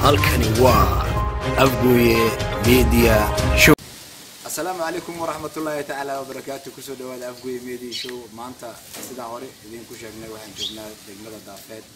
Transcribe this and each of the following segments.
halkani waa afgooye media show asalaamu calaykum waraxmatullaahi tacaala wabarakaatu kusoo dhawaada afgoye media show maanta sidaan hore idinku sheegnay waxaan joognaa degmada daafeed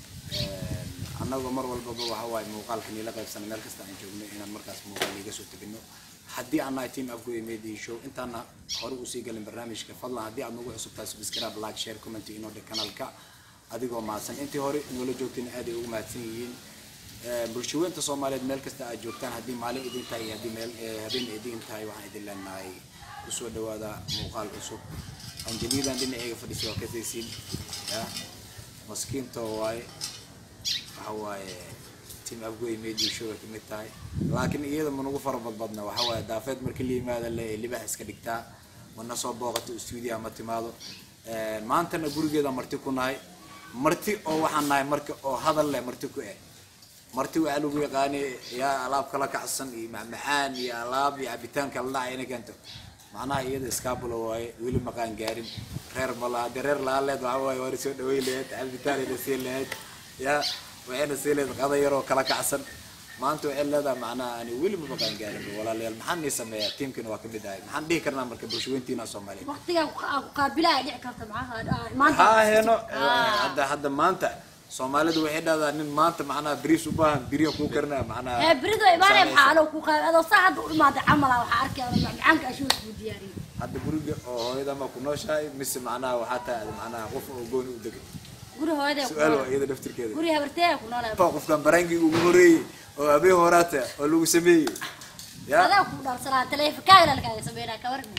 annagoo mar walbaba waxa waaye muuqaalka niila qaybsana meel kasta aan joogno inaan markaas muuqaal iga soo tegino haddii aan nahay team afgoye media show intaana hore usii galin barnaamijka fadlan haddii aad nagu cusubtahay subscribe like share comment inoo dhe kanaalka adigoo mahadsan intii hore noola joogteen aad ay ugu mahadsan yihiin bulshaweynta soomaaliyeed meel kasta aad joogtaan haddii maalin idin tahay iyo haddii meel habeen idin tahay waxaan idin leenahay kusoo dhawaada muuqaal cusub anjeliidan dhinaceyga fadhiisa waa kasaysiin ya maskiinto waaye waxa waaye team afgoy media show ay kamid tahay laakiin iyada manugu fara badbadna waxa waaye daafeed markii la yimaada le libax iska dhigtaa mana soo booqato stuudiyaha ma timaado maantana gurigeeda marti ku nahay marti oo waxaan nahay marka oo hadal leh marti ku eh marti waxaa lagu yaqaanay yaa alaab kala kacsan iyo macmacaan iyo alaab iyo cabitaanka la dhacay inay keento macnaha iyada iskaabula waaye weli maqaan gaarin reer mala haddii reer lahaan leed waxa waaye waana soo dhaweyn lahayd cabitaan ayna siin lahayd ya waxayna siin lahayd qada yaroo kala kacsan maanta waxay leedahay macnaha ani weli ma maqaan gaarin walaalayaal maxaan nii sameeyaa tiimkina waa kamid ahay maxaan dhihi karnaa marka bulshaweyntiina soomaaliyeed waqtigaa ku qaabilaya dhici karta maxaa maanta haa heeno hadda hadda maanta soomaalidu waxay dhahdaa nin maanta macnaha beriis u baahan beriya kuu karinaya macnaha ee berido imaanaya maxaa anoo ku qaab adoo saa hadda u dhimaaday camala waxaa arkaya macmacaanka ashuus buu diyaariyey hadda guriga oo hooyada ma ku nooshahay mise macnaha waxaa tahay macnaha qof oo gooni u degay guri hooyadee ku su-aal waa noolaa iyada dhaftirkeeda guri habarteeya ku noolaa Fa qofkan barangii ugu horeeyey oo habeen horaata oo lagu sameeyey ya adaa ku dhalsanaa taleefankaaga lalkaaga sameynaa ka warmi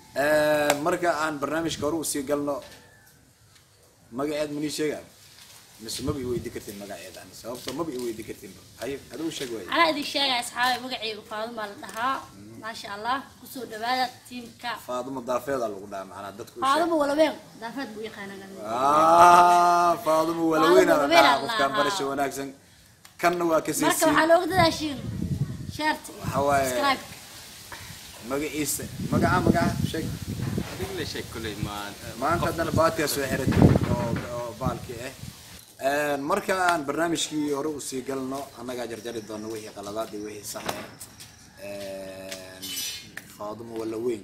marka aan barnaamijka hore usii galno magaceed manii sheega mise maba i weydi kartin magaceeda ani sababto maba i weydi kartin haye adigu sheeg waay anaa idin sheegaya asxaabe magacayga faadumaa la dhahaa maasha allah kusoo dhawaada tiimka faadumo daafeeda lagu dhaha macnaa dadku u sheeg faadumo walaween daafeed buu yaqaanaa Ah, faadumo walaweyna la Faadumo dhaha walaweyna la qofkaan dhahaa. barasho wanaagsan kanna waa ka marka siisiin waxaa looga dadaashiin shaarti Waxaa waaye- subscribe magaciisa magaca magaca sheeg adiga la sheeg kuley ma maanta haddana baatiya soo xiratay oo oo baalkii ah marka aan barnaamijkii hore usii galno annagaa jarjari doono wixii qaladaad iyo wixii sax ah faadumo walla weyn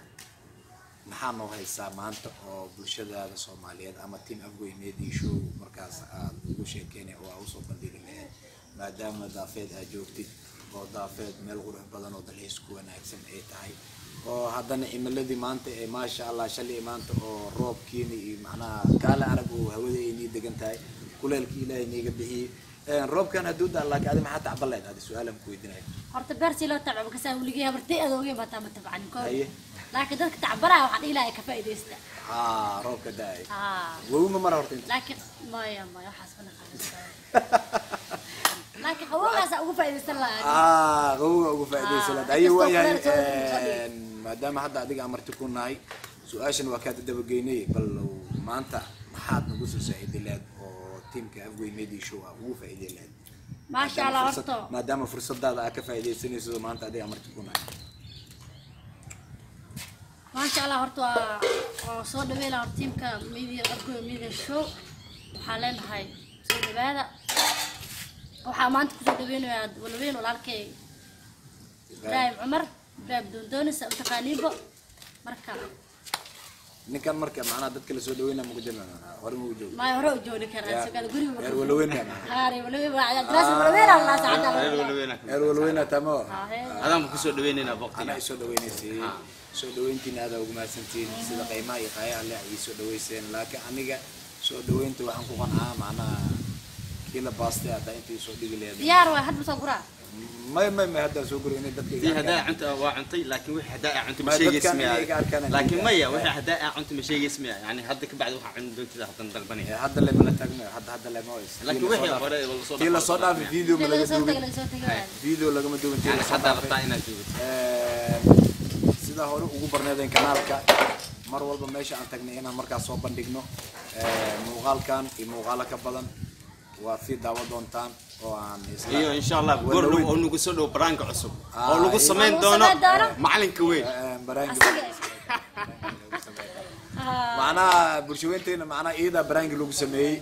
maxaa noo haysaa maanta oo bulshadaada soomaaliyeed ama team afgoy media show markaas aad ugu sheekeynay oo aad usoo bandhigi lahayd maadaama daafeed aad joogtid oo daafeed meel qurux badan oo dalxiis ku wanaagsan ay tahay oo haddana cimiladii maanta ee maasha allah shalay maanta oo roobkiina iyo macnaha kaala arag oo hawada ay nii degan tahay kuleelkii ilaahay niiga bixiyey roobkan hadduu daa laakiin adi maxaa tacban lahayd adi su-aalan ku weydiinaya horta beertii loo tacbo kasaa weligay habartay adoogay bataa ma tabcanin koo Haye. laakiin dadka tacbanaya waxaa dhihi lahaa ka faa'iidaysta haa roobka da-ay haa wowi ma mara horta inta laakiin maya maya waxaas ma naqaan laakiin qabowgaasa ugu faa'iidaysan lahaa ah qawowga ugu faa'iidaysan Ah, lahayd ayo inkastoo waayahay kuleel soo dhigay. maadaama hadda adiga amarti ku nahay su-aashan waa kaada dabageynay bal maanta maxaad nagu soo saaciday lahayd oo tiimka afgoy media show ah ugu faa'iiday lahayd maasha allah Maadaama fursad- horto maadaama fursadaada aad ka faa'iidaysanayso maanta adiga amarti ku nahay maasha allah horta waa waa soo dhaweyn lahaa horta tiimka media afgoy media show waxaa leenahay soo dhawaada waxaa maanta kusoo dhaweynayaa walaweyn walaalkay ibraahim cumar ibraahim doondoonis utaqaaniibo marka ninkan marka macnaha dadka la soo dhaweynaya maku jirna hore maku joogo maay hore u joogni karaa sagaal guriga reer walaweynaya haare walaweyn waa daraasa walaweyn allah saacada reer walaweyna reer walaweynaya tamo adaan ku soo dhaweynaynaa anaa boqtiga isoo dhaweynaysay soo dhaweyntiina aada ugu mahadsantihiin sida qiimaha iyo qaayaha leh ay soo dhaweyseen laakiin aniga soo dhaweynta waxaan ku qancaa macnaha kii la baastay haddaa intii soo dhigi leedahay diyaar waay hadda soo guraa may may may haddaan soo guri inay dadka dii iga hadaa arkaan. cunta waa cuntay laakiin wixii hadaa aa cunta Ma ma sheegays dadkan miya iga arkaan aan laakiin iga maya arkaan. wixii hadaa aa cunta ma sheegays miya yani hadda ka bacdi waxaa cuni doontida hadan dalbanaya Eh, hadda lemana taagno hadda hadda lema ways laakiin wixii hore wala soo kii lasoo dhaafay video ma laga laga soo tagay duubin laga soo tagay video lagama duubin kii yani lasoo haddaa dhaafay rabtaa inaad joogto sida hore ugu barneedeen kanaalka mar walba meesha aan tagnay inaan markaas soo bandhigno Eh, muuqaalkan iyo muuqaalo ka badan waad sii daawa doontaan oo aan isla- iyo insha allah Walaweyn. goor dhow oo nagu soo dhow baraanka cusub Ah, oo lagu iyo- samayn Lagu doono samayn doono? macalinka weyn Eh, baraangi asiga macnaha bulshaweynteena macnaha iyadaa baraangi lagu sameeyey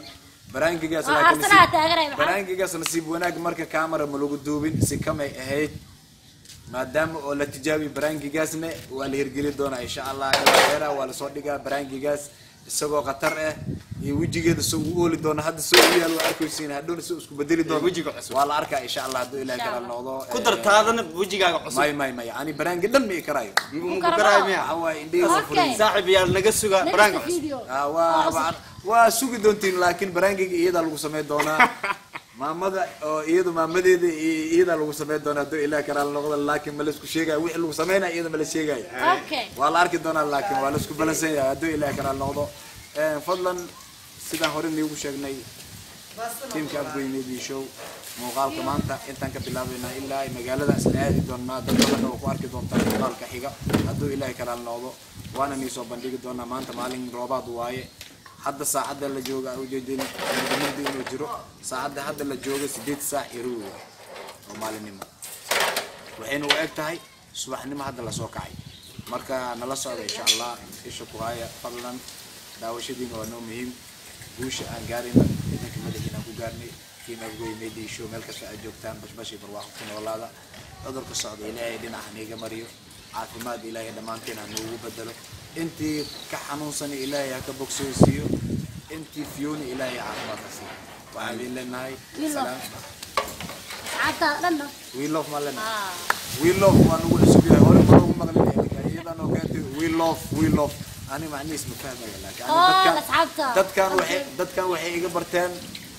baraangigaas Waa laakiin Arsenal nasiib- taageeray, maxaa? baraangigaas nasiib wanaag marka camera ma lagu duubin si kamay ahayd maadaama oo la tijaabiyo baraangigaasna waa la hirgeli doonaa insha allah eera waa lasoo dhigaa baraangigaas isagoo khatar ah iyo wejigeeda soo u ooli doona hadda soo u yaal waa arkaysiin hadhowna soo isku bedeli doona wejiga cusub. waa la arkaa insha allah hadduu ilaah Insha kala Allah. noqdo ku eh, dartaadana wejigaaga cusub may may may yani baraangi dhan ma i karaayo muku karabo. karaayo miya waxa waaye indhihiisa Okay. furin saaxib yaa naga suga Next baraanka cusub video. Ah, waa waa- waa sugi doontiin laakiin baraangiga iyadaa lagu samayn doonaa maamada oo iyadu maamadeeda i- iyadaa lagu samayn doonaa hadduu ilaah karaal noqdo laakiin ma laisku sheegayo wixii lagu samaynaya iyada ma la sheegayo okay waa la arki doonaa laakiin waa laisku balansan yahay hadduu ilaah karaal noqdo Eh, fadlan sidaan hore niigu sheegnay tiimka afgoy media show muuqaalka maanta intaan ka bilaabaynaa ilaa ay magaalada isla aadi doonaa dad badan oo ku arki doontaa muuqaalka xiga hadduu ilaahay karaal noqdo waana nii soo bandhigi doonaa maanta maalin roobaad waaye hadda saacadda la jooga ujeedin mudamadi inuu jiro saacadda hadda la jooga sideed saac iyo rubi waaye oo maalinimo waxayna u eg tahay subaxnimo hadda lasoo kacay marka nala socda insha allah isha ku haya fadlan daawashadiina waa noo muhiim guusha aan gaarayna ciidanka madaxiina aan ku gaarnay tiim afgoy media show meel kasta aad joogtaan bashbash iyo barwaaqo ku noolaada cudurka socda ilaahay dhinaca niiga mariyo caafimaad ilaahay dhammaanteen ha noogu bedelo intii ka xanuunsan ilaahay ha ka bogsooysiiyo intii fiyowna ilaahay caafimaad ha siiyo waxaan idin leenahay Wiil love. salaam asxaabta dhanna we love ma leenahay ah we love waa nagu cusub yahay hore ma loogu maqlin iyadan oo keentay we love we love ani macnihiis ma fahmaya laakiin ani oo dadkan asxaabta dadkan waxay dadkan waxay iga barteen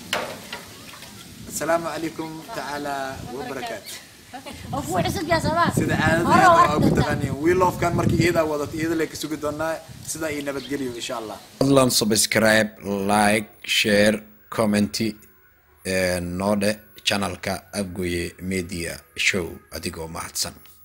asalaamu calaykum tacaala wabarakaatu oo ku cusub yaa sabaa sida caadada waa ugu taqaaniin we love kan markii iyadaa wadato iyada lay ka sugi doonaa sidaa iyo nabadgelyo insha allah fadlan subscribe like share commenty noo dhe channelka afgoye media show adigoo mahadsan